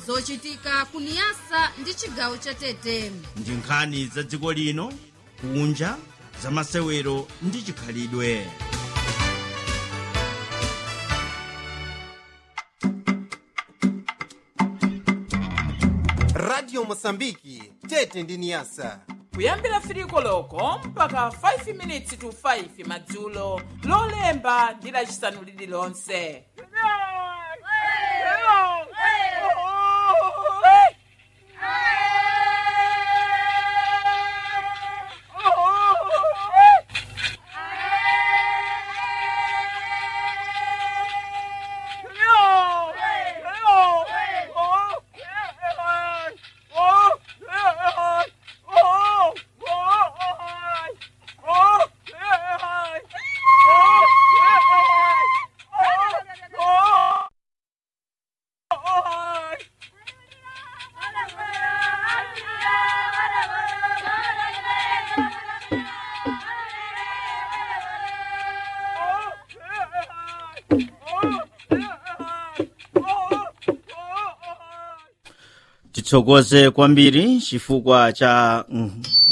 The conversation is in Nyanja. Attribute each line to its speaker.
Speaker 1: zochitika kuniyasa ndi chigawo cha tete
Speaker 2: ndi nkhani za dziko lino kunja za masewero ndi chikhalidwe
Speaker 3: radio mosambiki tete ndi niyasa
Speaker 4: kuyambira firiko loko mpaka 5 minutes to 5 madzulo lolemba ndi lacisanu lililonse
Speaker 2: titsokoze kwambiri chifukwa cha mm,